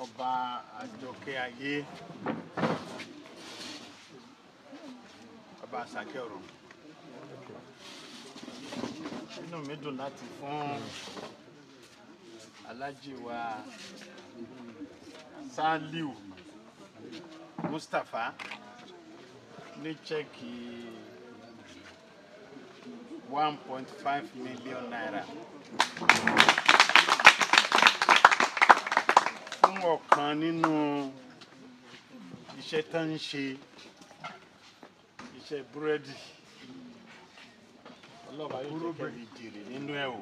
ọba àjọkẹ́ ayé ọba àṣàkẹ́ ọ̀rọ̀ inú mi dùn láti fún alájì wa Saliu Mustapha ní chẹ́ẹ̀kì one point five million naira fún ọ̀kan nínú iṣẹ́ tó ń ṣe iṣẹ́ búrẹ́dì ọlọ́ba yóò jẹ́ kẹ́lì jèrè nínú ẹ̀ o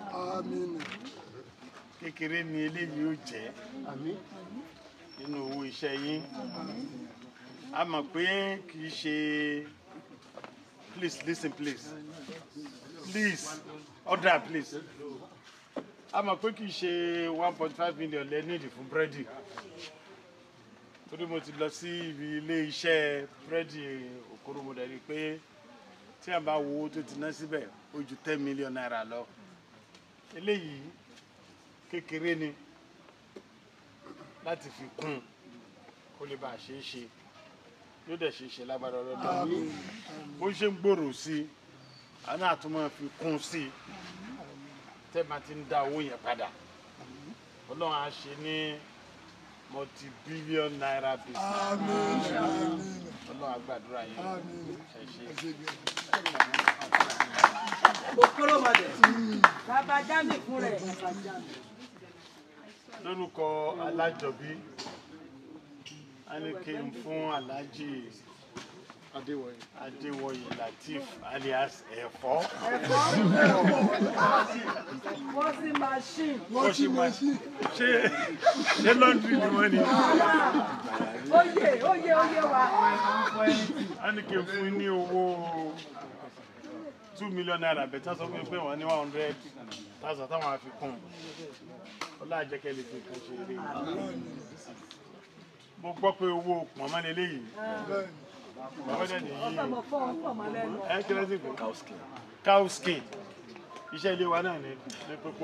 kékeré ni eléyìí ó jẹ́ nínú owó iṣẹ́ yín a mọ̀ pé kì í ṣe please listen please please order please a mọ̀ pé kì í ṣe one point five million lẹ́ nídìí fún búrẹ́dì torí mo ti lọ sí ibi ilé iṣẹ́ búrẹ́dì Okoro mo dẹ̀ rí i pé tí a bá wo owó tó ti ná síbẹ̀ ó ju ten million naira lọ eléyìí kékeré ni láti fi kún un kó lè bá a ṣe é ṣe yóò dẹ̀ ṣe é ṣe lágbára ọlọ́dún bó ṣe ń gbòòrò sí i àná àtúmọ̀ fi kún un sí i tẹ́ máa ti ń dá owó yẹn padà ọlọ́run á ṣe ní multi-billion naira business ọlọ́run á gbàdúrà yẹn ẹ ṣe. Okoro mọ̀dẹ̀. Bàbá Jámì fún rẹ̀. lórúkọ alájọbí a ní kí n fún aláàjì adéwọyè latif alias ẹ̀fọ́ Wọ́sí machine. washing machine ṣé ṣé laundry ni wọ́n ní Oyè oyè oyè wa. a ní kí n fún ní owó two million naira bẹ̀tẹ̀ sọ fún mi pé wọ́n ní one hundred thousand táwọn àfikún ọlájẹkẹ lè fi nǹkan ṣe eré mo gbọ́ pé owó pọ̀nmọ́ lélẹ́yìí bàbá dẹ̀ nìyí Ọmọ fọ́ ọ̀pọ̀ mọ́ lẹ́nu. ẹ kí ló sì pé cow skin iṣẹ́ ilé wa náà ní ní pópó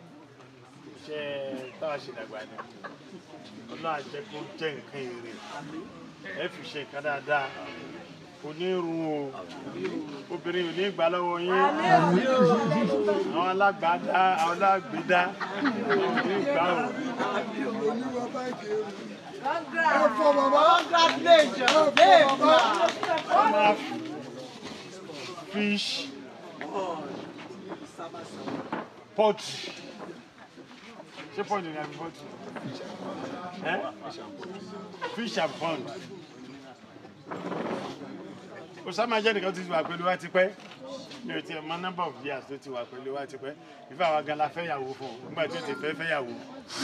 iṣẹ́ táwa ṣe dàgbà ni ọlọ́run àjẹ́ kó jẹ́ nǹkan èrè ẹ fi ṣe nǹkan dáadáa kò ní run o obìnrin ò ní gbà lọ́wọ́ yín àwọn alágbàdá àwọn alágbèdá wọn ò ní gbà o Congratulations. wọn máa fish poultry ṣé poultry ni àbí poultry ẹ fish and pond osama jẹ́ nìkan tó ti wà pẹ̀lú wa tipẹ́ mi ò tiẹ̀ mọ number of years tó ti wà pẹ̀lú wa tipẹ́ ìfẹ́ àwa gan la fẹ́ yàwó fún un nígbà tí ó ti fẹ́ fẹ́ yàwó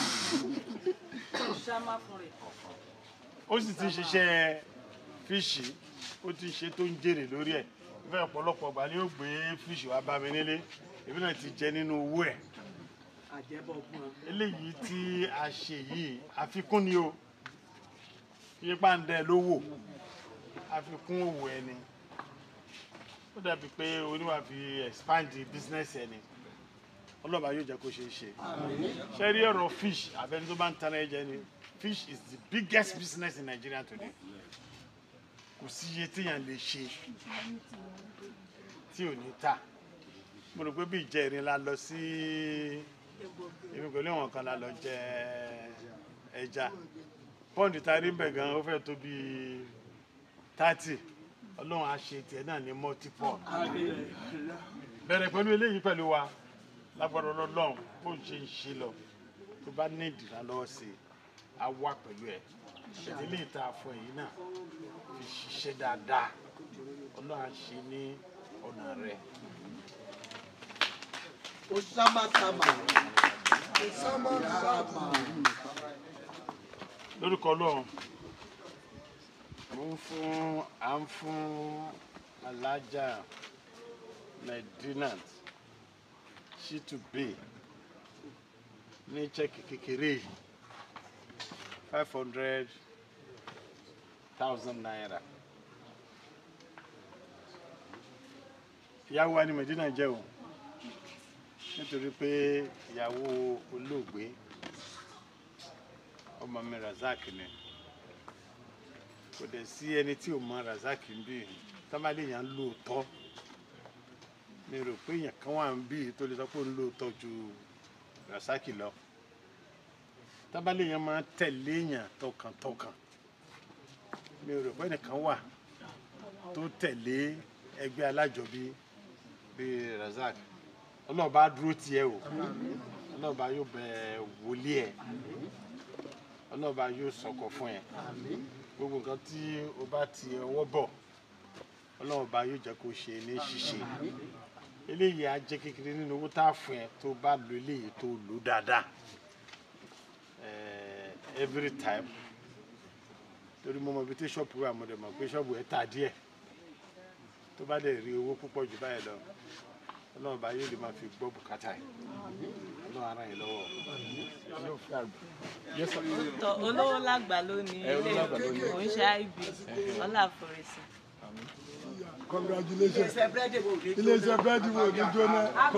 Ṣámá fún rẹ̀. ó sì ti ṣiṣẹ́ fíṣì ó ti ṣe tó ń jèrè lórí ẹ̀ ìfẹ́ ọ̀pọ̀lọpọ̀ gbà ni ó gbé fíṣì wá bá mi nílé èmi náà ti jẹ nínú owó ẹ̀ Àjẹbọ̀ fún ọ. eléyìí tí a ṣe yìí àfikún ni o yípa ń dẹ lówó àfikún òwò ẹni ó dàbí pé oníwà fi expand business ẹni ọlọ́ba yóò jẹ́ kó ṣe é ṣe ṣe rí ọ̀rọ̀ fish abẹni tó bá ń tanra ẹ̀jẹ̀ ni fish is the biggest business in Nigeria today kò sí iye téèyàn lè ṣe tí ò ní ta mo rò pé bí ìjẹrin la lọ sí èmi pẹ̀lú ìwọ̀n kan la lọ jẹ ẹja pọ́ǹdì tá a rí bẹ̀ gan ó fẹ́ tó bíi thirty ọlọ́run á ṣe tiẹ̀ náà ní multiple bẹ̀rẹ̀ pẹ̀lú eléyìí pẹ̀lú wa lágbára ọlọ́run bó ń ṣe ń ṣe lọ tó bá ní ìdìrà lọ́wọ́ sí i á wà pẹ̀lú ẹ̀ ìdílé ìta fún èyí náà fi ṣiṣẹ́ dáadáa ọlọ́run á ṣe ní ọ̀nà rẹ̀. Osama Sama. lórúkọ ọlọ́run mo ń fún à ń fún alájà medinat shitube ní chẹ́kì kékeré five hundred thousand naira ìyàwó wa ni medina jẹ́ o nítorí pé ìyàwó olóògbé ọmọ mi razak ni kò dẹ̀ sí ẹni tí ò mọ razak ń bí tábàlì yẹn ń lóòótọ́ mi rò pé èèyàn kan wà ń bí tó lè sọ pé ó ń lóòótọ́ ju razak lọ tábàlì yẹn máa ń tẹ̀lé èèyàn tọkàntọkàn mi rò pé ẹnìkan wà tó tẹ̀lé ẹgbẹ́ alájọbí bíi razak ọlọ́ọ̀bá dúró tiẹ̀ o ọlọ́ọ̀bá yóò bẹ wòlíì ẹ̀ ọlọ́ọ̀bá yóò sọ̀kọ̀ fún ẹ̀ gbogbo nǹkan tí o bá ti ọwọ́ bọ̀ ọlọ́ọ̀bá yóò jẹ́ kó ṣe ní ṣíṣe eléyìí á jẹ́ kékeré nínú owó tá a fún ẹ tó bá lo eléyìí tó lò dáadáa Eh, every time torí mo mọ ibi tí ṣọ́ọ̀bù wà mo dẹ̀ mọ̀ pé ṣọ́ọ̀bù ẹ̀ tà díẹ̀ tó bá dẹ̀ rí owó púpọ̀ jù báyìí lọ ọlọ́run bá yóò lè máa fi gbọ́ bùkátà ẹ̀ ọlọ́run ara yẹn lọ́wọ́. tọ olówó lágbà lónìí ilé òun ṣe ib ọlá àforísì. congratulations Iléeṣẹ́ búrẹ́dì wo ni? iléeṣẹ́ búrẹ́dì wo ní jóná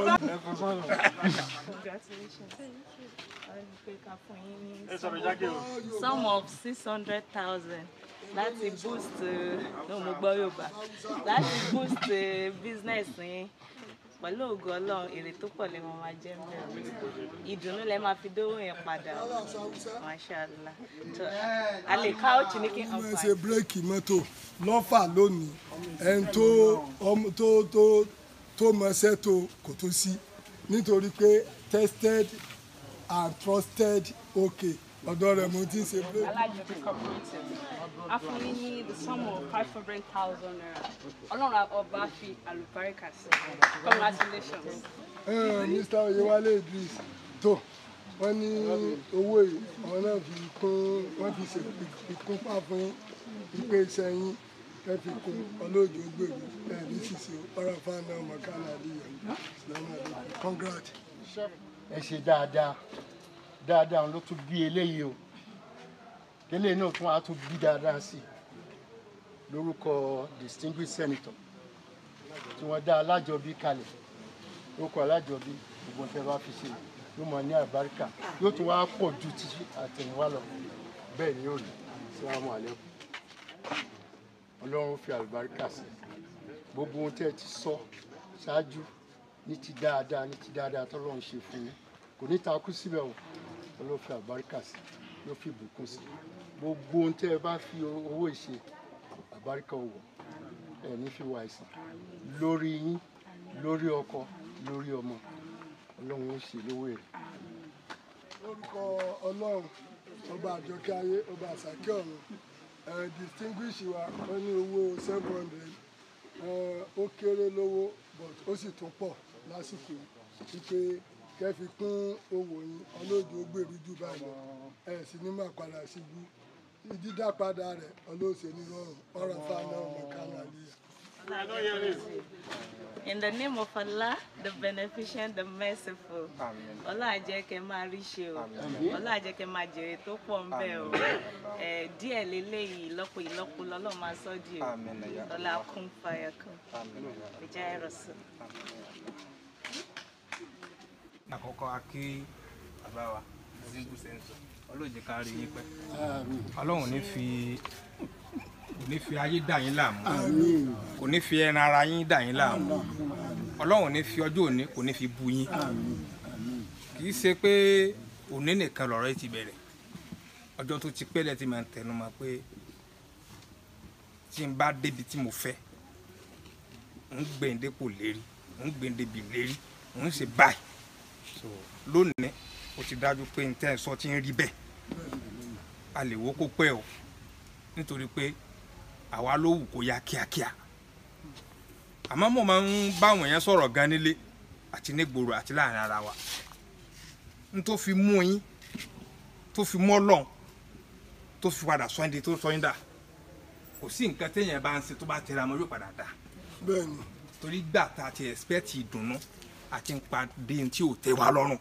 congratulations. Ọlọ́run pé ká fún yín ní ẹ sọ̀rọ̀ jáde o. sum of six hundred thousand láti boost eh, no mo gbọ́ yorùbá láti boost eh, business yín pẹ̀lú ògo ọlọ́run èrè tó pọ̀ lè máa jẹ́ mbẹ́ ìdùnnú lẹ máa fi dówó yẹn padà mashallah tó a lè ká òtún ní kí n wọ́n ṣe bírèkì mọ́tò lọ́fà lónìí ẹni tó ọmọ tó tó tó mọṣẹ́ tó kò tó sí nítorí pé tested and trusted okay ọ̀dọ̀ rẹ̀ mo ti ń ṣe bírèkì. Alájọbí cooperative a fún yín ní the sum of five hundred thousand naira ọlọ́run ọba fi àlùbáríkà sí congratulations. Eh, Mr. Oyewale Idris tó wọ́n ní owó yìí àwọn náà fi kún wọ́n fi ṣe ìkúnpá fún ìpè iṣẹ́ yín ẹ fi kún ọlọ́jọ́ gbèrú ẹ ní ṣíṣe ọ̀rọ̀ fáńdà ọmọkàlà àdìyẹ ìsìlámù àdìyẹ congrats. ẹ ṣe dáadáa dáadáa ló tún bí eléyìí o eléyìí náà tún á tún bí dáadáa sí i lórúkọ distinguished senator tí wọ́n dá alájọbí kalẹ̀ lórúkọ alájọbí gbogbo tẹ́ bá fi ṣe yóò mọ ní àbáríkà yóò tún wá pọ̀ ju ti àtẹ̀yìnwá lọ bẹ́ẹ̀ ni yóò rí síwájú àlékún ọlọ́run fi àlùbáríkà sí gbogbo ohun tẹ́ ẹ ti sọ ṣáájú ní ti dáadáa ní ti dáadáa tọ́lọ́run ṣe fún yín kò ní takú síbẹ̀ o ọlọ́run fi àlùbáríkà sí yóò fi ìbùkún sí gbogbo ohun tẹ́ ẹ bá fi owó ìṣe àlùbáríkà ò wọ̀ ẹ ní fi wá ìsìn lórí yín lórí ọkọ lórí ọmọ ọlọ́run ó ṣe lówó èrè. lórúkọ ọlọ́run ọba àjọkẹ́ ayé ọba àsàkẹ́ ọ̀run ẹ̀ distinguish wa wọ́n ní owó seven hundred ó kéré lówó but ó sì tún pọ̀ lásìkò wípé kẹ́ fi kún owó yín ọlọ́jọ́ gbèrú jù báyìí lọ ẹ̀ sì ní máa padà síbú dídá padà rẹ̀ ọlọ́ọ̀sẹ̀ ní rọrùn ọ̀rọ̀ fáwọn ọmọ kánú àlìyà. In the name of Allah, the beneficent, the merciful. Ọlọ́run á jẹ́ kẹ́ máa rí ṣe o. Ọlọ́run á jẹ́ kẹ́ máa jèrè tó pọ̀ ń bẹ̀ o. Ẹ̀, Díẹ̀ leléyìí ìlọ́po ìlọ́po lọ́lọ́run máa sọ́ di o. Ọlá kún fàyà kún. Ìjà ẹ̀rọ sí. àkọ́kọ́ a kí bàbá wa zingu sensor ọlọ́ọ̀jẹ̀ ká rí yín pẹ́ ọlọ́run ní fi kò ní fi ayé dà yín láàmú kò ní fi ẹran ara yín dà yín láàmú ọlọ́run ní fi ọjọ́ òní kò ní fi bu yín kì í ṣe pé òní nìkan lọ̀rọ̀ yìí ti bẹ̀rẹ̀ ọjọ́ tó ti pẹ́lẹ̀ ti máa ń tẹnu mọ́ pé tí n bá débi tí mo fẹ́ ń gbẹ̀ǹdépò lérí ń gbẹ̀ǹdébì lérí ń ṣe báyìí so lónìí ó ti dájú pé ntẹ́ ẹ̀ sọ ti ń rí bẹ́ẹ̀ a lè wo kó pẹ́ o nítorí pé àwa ló wù kó yá kíákíá àmọ́ mo máa ń báwọn yẹn sọ̀rọ̀ gan nílé àti nígboro àti láàrin ara wa n tó fi mú yín tó fi mọ́ lọ́n tó fi padà sọ ẹni tó sọ yín dà kò sí nǹkan téèyàn bá ń ṣe tó bá tẹra mọ́ yóò padà dà bẹ́ẹ̀ni torí gbà tá a ti expect ìdùnnú àti ń padé tí ò tẹ́ wa lọ́rùn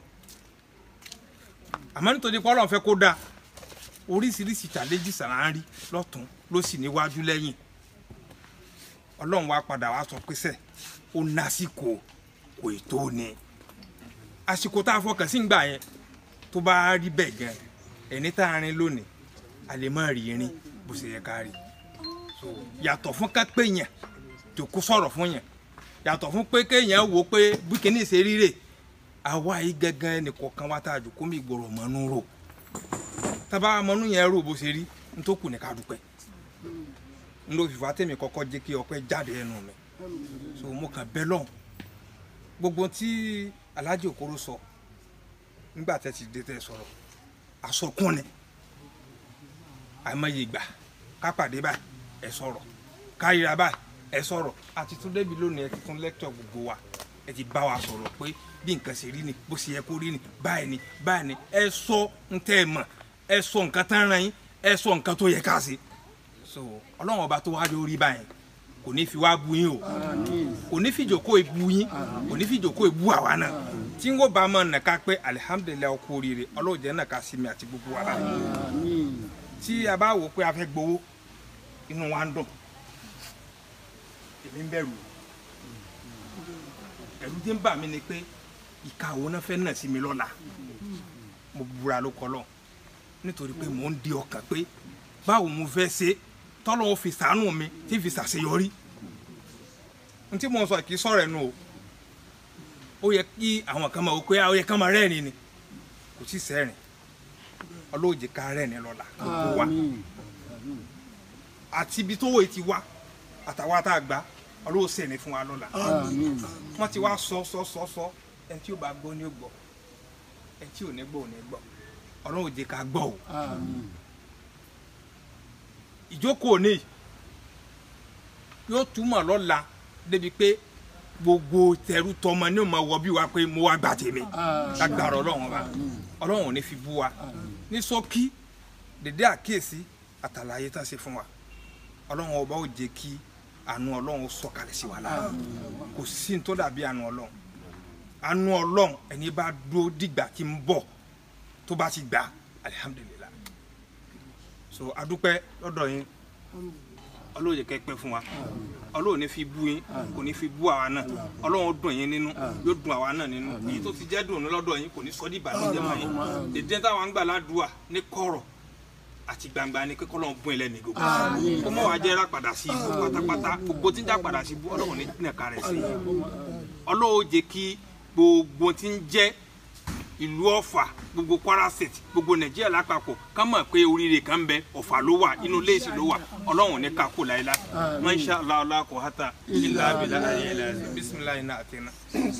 àmọ́ nítorí pé ọlọ́run fẹ́ kó dáa oríṣiríṣi challenges là ń rí lọ́tún ló sì níwájú lẹ́yìn ọlọ́run wa padà wá sọ pé sẹ́ ó násìkò kò ì tó ni àsìkò tá a fọkàn sí ń gbà yẹn tó bá rí bẹ́ẹ̀ gan ẹni tá a rin lónìí a lè má rí irin bó ṣe yẹ ká rí so yàtọ̀ fún ká pé yẹn jòkó sọ̀rọ̀ fún yẹn yàtọ̀ fún pé kéèyàn wò ó pé bí kíní ṣe ríre àwa yìí gángan ẹnìkọ̀ọ̀kan wa tá a jòkó mi gbọ́dọ̀ mọ́nú rò tábà mọ́nú yẹn rò bó ṣe rí n tó kù ní ká dúpẹ́ n ló fìfà tèmi kọ́kọ́ jẹ́ kí ọpẹ́ jáde ẹnu mi so mo kàn bẹ́ lọ́hùn gbogbo tí Alhaji Okoro sọ nígbà tẹ́ ti dé tẹ́ sọ̀rọ̀ àsọkún ni àìmọye ìgbà ká pàdé báyìí ẹ sọ̀rọ̀ ká ríra báyìí ẹ sọ̀rọ̀ àti tún débi lónìí ẹ ti tún lẹ́kítọ̀ gbogbo wa ẹ ti bá wa sọ̀rọ̀ pé bí nǹkan ṣe rí ni bó ṣe yẹ kó rí ni báyìí ni báyìí ni ẹ sọ ń tẹ́ ẹ mọ̀ ẹ sọ nǹkan tán ran yín ẹ sọ nǹkan tó yẹ ká ṣe so ọlọ́run ọba tó wá lórí báyìí kò ní fi wá bu yín o kò ní fi jòkó ìbu yín kò ní fi jòkó ìbu àwa náà tí n kò bá mọ̀ nàka pé alihamudulilayi ọkọ oríire ọlọ́run jẹ́ nàka sí mi àti gbogbo wa báyìí tí a bá wò pé a fẹ́ gbowó inú wa ń dùn èmi ń bẹ̀rù ẹ̀rù tí ń bà mí ni pé ìka àwọn náà fẹ́ nà sí mi lọ́la mo búra ló kọ́ lọ nítorí pé mò ń di ọkàn pé báwo mo fẹ́ ṣe tọ́lọ́ ó fi sàánù mi tí fi ṣàṣeyọrí n tí mo sọ kì í sọ̀rọ̀ ẹnu o ó yẹ kí àwọn kan máa wò pé ó yẹ kán máa rẹ́rìn ni kò sí sẹ́rìn ọlọ́ọ̀jẹ̀ ká rẹ́rìn lọ́la gbogbo wa àti ibi tó wòye ti wá àtàwọn tá a gbà ọlọ́wọ́ sẹ́ni fún wa lọ́la wọ́n ti wá sọ sọ sọ sọ ẹni tí ó bá gbọ́ ni ó gbọ́ ẹni tí ò ní gbọ́ ò ní gbọ́ ọlọ́wọ́ jẹ́ ká gbọ́ o ìjókòó ní yóò túmọ̀ lọ́la débi pé gbogbo tẹrú tọmọ ní òmò wọ bí wa pé mo wá gbà tèmi lágbára ọlọ́run wa ọlọ́run ò ní fi bú wa ní ṣókí dédé àkíyèsí àtàlàyé tá a ṣe fún wa ọlọ́run ọba ò jẹ́ kí àánú ọlọ́run sọ̀kalẹ̀ sí wa lára kò sí ní tó dàbí àánú ọlọ́run àánú ọlọ́run ẹni bá dúró dìgbà tí ń bọ̀ tó bá ti gbà alihamudulilayi so adúpẹ́ lọ́dọ̀ yín ọlọ́run yẹ kẹ́ pẹ́ fún wa ọlọ́run ní fi bú yín kò ní fi bú àwa náà ọlọ́run ó dùn yín nínú yóò dùn àwa náà nínú èyí tó ti jẹ́ dùn lọ́dọ̀ yín kò ní sọ́ dìbà ní jẹ́mọ̀ yín dèdè táwọn ń gbà ládùúà ní kọ̀rọ̀ àti gbangba ni kíkọ́ lọ́n bún ẹlẹ́ni gbogbo kó mọ̀ wá jẹ́ rà padà sí ibú pátápátá gbogbo tí ń já padà sí ibú ọlọ́run ní nìka rẹ̀ sí ọlọ́run jẹ́ kí gbogbo tí ń jẹ́ ìlú ọ̀fà gbogbo kwara state gbogbo nàìjíríà lápapọ̀ ká mọ̀ pé oríire kan bẹ ọ̀fà ló wà inú léèsì ló wà ọlọ́run ní ká kó láyé lá masha allah allah kò hata ilà abilà ayé ilà ayé bisimilayi náà àti iná.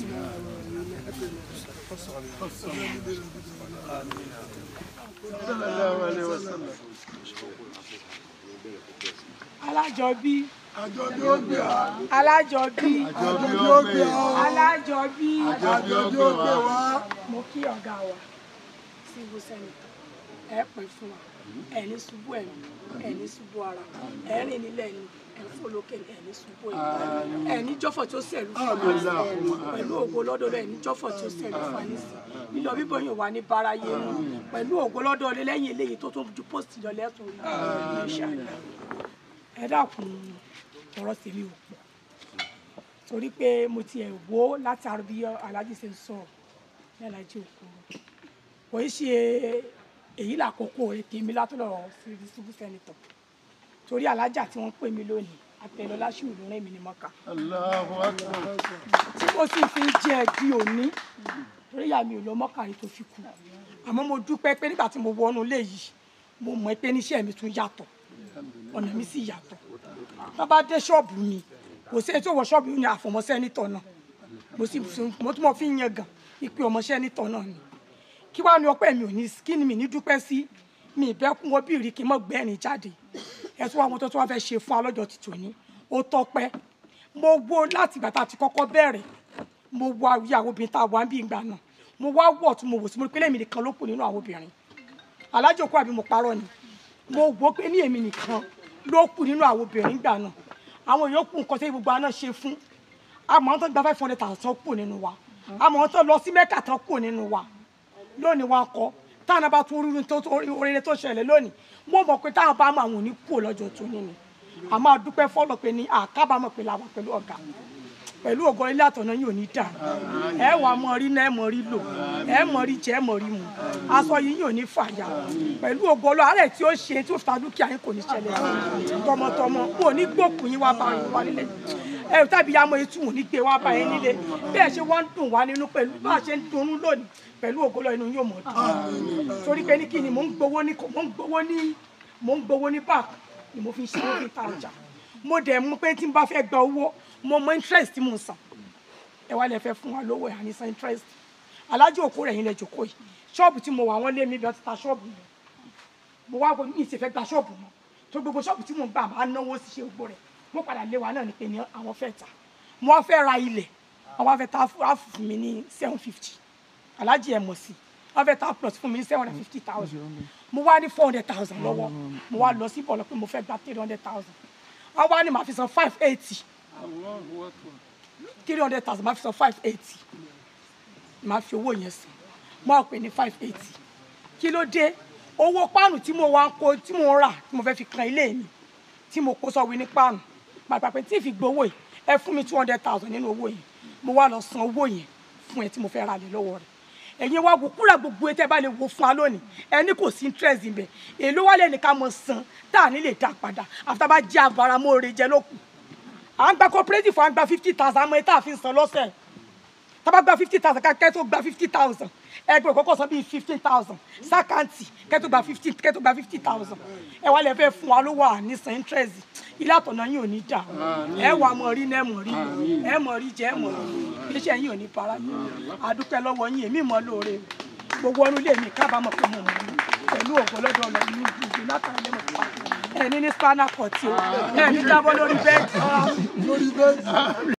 alájọbí àjọbí ó gbé wa alájọbí àjọbí ó gbé wa alájọbí àjọbí ó gbé wa mo kí ọ̀gá wa civil senator ẹ pè fún wa ẹ ní ṣubú ẹ̀mí ẹ ní ṣubú ara ẹ rìn nílẹ̀ ni ẹ fò lókè ẹ ní ṣubú ẹ̀mí ẹ ní jọ́fọ̀ tó ṣẹ̀lú fún wa pẹ̀lú ògo lọ́dọ̀ rẹ̀ ní jọ́fọ̀ tó ṣẹ̀lú fún wa nísìn lílọ bíbọ̀ yóò wá ní báráyé mu pẹ̀lú ògo lọ́dọ̀ rẹ̀ lẹ́yìn eléyìí tó tó ju post lọ lẹ́sùn rí inshallah ẹ dákun ọ̀rọ̀ tèmi ò pọ̀ torí pé mo ti ẹ̀ wò láti àrùn bí aláàjì ṣe ń sọ̀rọ̀ ní aláàjì Okoro kò í ṣe èyí làkókò tèmi látọ̀lọ̀ sí civil senator torí alájà tí wọ́n pè mí lónìí àtẹ̀lọ́lá ṣì ló rìn mí ní mọ́ka Allahu Akbar. tí mo sì fi ń jẹ di òní torí ìyá mi ò lọ mọ́ka rí tó fi kú àmọ́ mo dúpẹ́ pé nígbà tí mo wọnú ilé yìí mo mọ̀ pé níṣẹ́ mi tún yàtọ̀ ọ̀nà mi sì yàtọ̀ tó bá dé ṣọ́ọ̀bù mi kò sí ètò ìwọ ṣọ́ọ̀bù mi ní àfọmọ́ sẹ́nitọ̀ náà mo sì mo tún mọ̀ fi ń yan gan ìpè ọmọ sẹ́nitọ̀ náà ni kí wàá ní ọpẹ́ mi ò ní kí ni mi ní dúpẹ́ sí mi ìbẹ́kún wọn bí rí kí n mọ̀ gbẹ́rin jáde ẹ̀sùn àwọn tó tún wá fẹ́ ṣe fún alọ́jọ́ ti tòní ó tọ́pẹ́ mo wo láti ìgbà tá a ti kọ́kọ́ bẹ̀rẹ̀ mo wo ìyàwó obìnrin tá a wà ń bí ìgbà náà mo wá wọ̀ tún mo wò sí mo rí pé lèmi nìkan ló kù nínú àwọn obìnrin alájòkó àbí mo parọ́ ni mo wò pé ní èmi nìkan ló kù nínú àwọn obìnrin gbà náà àwọn yòókù nǹkan tí gbogbo àná ṣe fún àmọ́ àwọn tó gba five hundred thousand kù nínú wa àmọ́ àwọn tó lọ sí mẹ́kà tán kù nínú wa lónìí wa kọ́ táwọn bá tún oríire tó oríire tó ṣẹlẹ̀ lónìí mo mọ̀ pé táwọn bá mọ àwọn òní kù lọ́jọ́ tó ní ni àmọ́ àdúpẹ́ fọ́lọ̀ pé ní àkábàámọ̀ pé làwọn pẹ̀lú ọ̀gá pẹ̀lú ògo ilé àtọ̀nà yìí ò ní dà ẹ wà mọ rí náà ẹ mọ rí lò ẹ mọ rí jẹ ẹ mọ rí mu aṣọ yìí yóò ní fàyà pẹ̀lú ògo ọlọ́ àárẹ̀ tí ó ṣe tí ó fi ta dúkìá yín kò ní ṣẹlẹ̀ tọmọtọmọ kò ní gbókùn yín wá bá yín wá nílé ẹ tàbí yàmọ etí wò ní gbé wá bá yín nílé bí ẹ ṣe wọ́n ń dùn wá nínú pẹ̀lú bá a ṣe ń dunnú lónìí pẹ̀lú ògo ọlọ́ inú yóò mọ̀ dùn torí pé ní kí ni mò ń gbowó ní mò ń gbowó ní mò ń gbowó ní park ni mo fi ń ṣe mo fi ń ta ọjà mo dẹ̀ mú pé tí n bá fẹ́ gba owó mo mọ interest tí mo ń san ẹ wá lè fẹ́ fún wa lówó ẹ̀ àní san interest alájọ òkú rẹ̀ yín lẹ jòkó yìí ṣọ́ọ̀bù tí mo wà wọ́n lé mi bí wọ́n ti ta ṣọ́ọ̀bù mi mo wá mi ì sì fẹ́ gba ṣọ́ọ̀bù mọ́ tó gbogbo ṣọ́ọ̀bù tí mo ń gbà máa náwó sí ṣe gbogbo rẹ̀ mo padà lé wa náà ni pé ní àwọn fẹ́ ta mo wá fẹ́ ra ilẹ̀ àwọn afẹ́ ta áàfù fún mi ní seven fifty alájì ẹ̀ mọ̀ sí wọ́n fẹ́ ta plus fún mi ní seven hundred fifty thousand mo wá ní four hundred thousand lọ́wọ́ mo wá lọ sí bọ̀lọ́ pé mo fẹ́ gba three hundred thousand wọ́n wá ní màá fi san five eighty three hundred thousand màá fi san five eighty màá fi owó yẹn san mo á pè ní five eighty kí ló dé owó páànù tí mo wá ń kó tí mo ń rà tí mo fẹ́ fi kan ilé mi tí mo kó sọ́wọ́ ní páànù pàpà pé tí ì fi gbowó yìí ẹ fún mi two hundred thousand nínú owó yẹn mo wá lọ san owó yẹn fún ẹ tí mo fẹ́ ra lè lọ́wọ́ rẹ̀ ẹ̀yin wá wò kúrò gbogbo etí ẹ bá lè wo fún wa lónìí ẹni kò sí interest níbẹ̀ èló wà lẹ́nu ká mọ̀ san tá à ní lè dá padà àfitá bá jẹ́ abaramóore jẹ lókù à ń gba cooperative à ń gba fifty thousand àmọ́ etí àfi ń san lọ́sẹ̀ tá bá gba fifty thousand kẹ́ tó gba fifty thousand ẹgbẹ́ ìkọ́kọ́ san bíi fifteen thousand sákàǹtì kẹ́ tó gba fifty kẹ́ tó gba fifty thousand ẹ wá lè fẹ́ fún wa lówó àníṣan interest ilé àtọ̀nà yín ò ní dà ẹ wà mọ̀ rí náà mọ̀ rí ẹ mọ̀ rí jẹ́ mọ̀ rí iṣẹ́ yín ò ní para yín àdúpẹ́ lọ́wọ́ yín èmi mọ̀ lóore gbogbo ọdún lè mi kábàámọ̀ pé mo mọ̀ ní pẹ̀lú ògbó lọ́dọ̀ ọ̀lọ́ inú gbogbo látara lẹ́mọ̀ tó wà ẹ ní ní spanner cut o ẹ ní jábọ́ lórí bẹ́ẹ̀dì. lórí bẹ́ẹ̀